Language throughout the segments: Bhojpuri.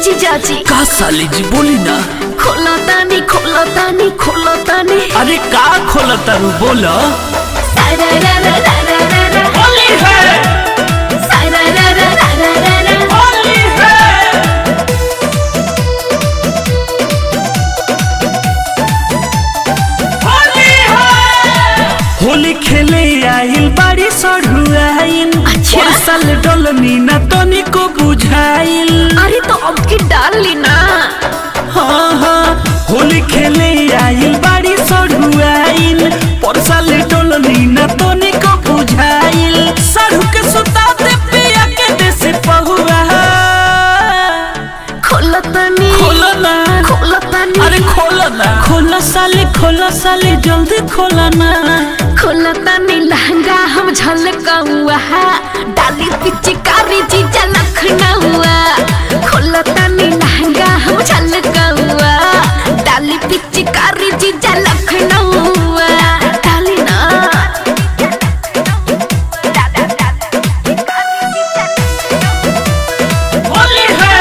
जीजाजी का साली जी बोली ना खोला तानी खोला तानी खोला तानी अरे का खोला तारू बोला सारा रा रा रा रा रा रा होली है सारा रा रा रा रा रा रा होली है होली है होली खेले आइल बाड़ी सढ़ुआइल अच्छा। साल डोलनी ना तनिको बुझाइल अरे तो अब की डाल ली ना हाँ हाँ होली खेले आइल बाड़ी सढ़ुआइल परसाल डोलनी ना तनिको बुझाइल सढ़ु के सुता दे पिया के देसी पहुआ खोला तानी खोलो ना खोला तानी अरे खोलो ना खोलो साले खोलो साले जल्दी खोलो ना खोला तानी लहंगा हम झलकाऊआ डाली पिचकारी जीजा लखनऊआ खोला तानी लहंगा हम झलकाऊआ डाली पिचकारी जीजा लखनऊआ डाली ना होली है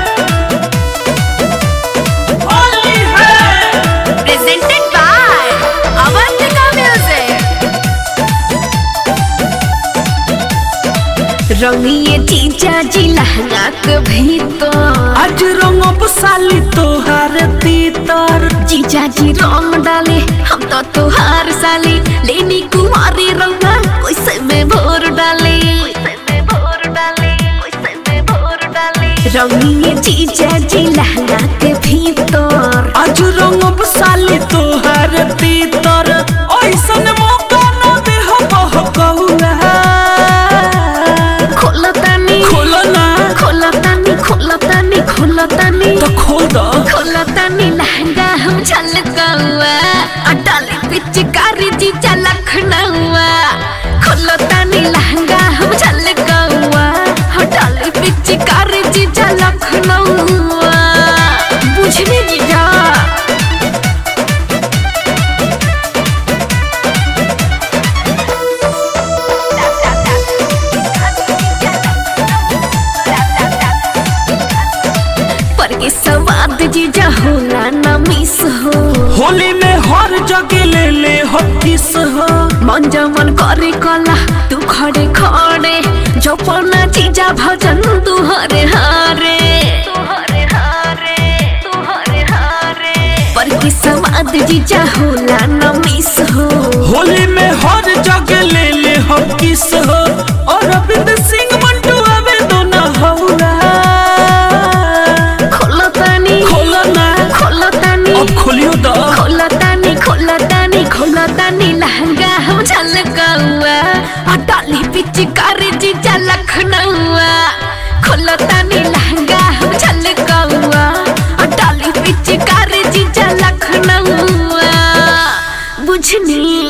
होली है प्रेजेंटेड बाय अवंतिका म्यूजिक रंगिए जीजा जी लहंगा के भीतर आज रंगब साली तोहार तीतर जीजा जी रंग डाले हम तो तुहार साली लेनी कुमारी रंगा कैसे में भोर डाले रंगिए जीजा जी लहंगा के भीतर आज रंगब साली तोहार तीतर ऐसन मौका न दे हो कहुआ खोला तानी खोलो ना खोला तानी खोला तानी खोला तानी तो खोल दो खोला तानी लहंगा हम झलकाऊआ अडाली पिचकारी जीजा लखनऊआ खोला तानी लहंगा हम झलकाऊआ अडाली पिचकारी जीजा लखनऊआ बुझने जीजा पर के सवाद जीजा होला ना मिस हो होली में हर जगह ले ले हो किस हो मन जमन करे कला तू खड़े खड़े जपना जीजा भजन तू हरे हारे पर की समाद जीजा होला न मिस हो होली में हर जगह ले ले हो किस हो और अरविंद सिंह मंटू आवे दोना हौला खोलो तानी खोलो ना खोलो तानी अब खोलियो दो खोलो तानी खोलो तानी खोलो तानी लहंगा हम झलकाऊआ अटाली पिचकारी जीजा लखनऊआ खोलो तानी लहंगा हम झलकाऊआ अटाली पिचकारी जीजा लखनऊआ बुझनी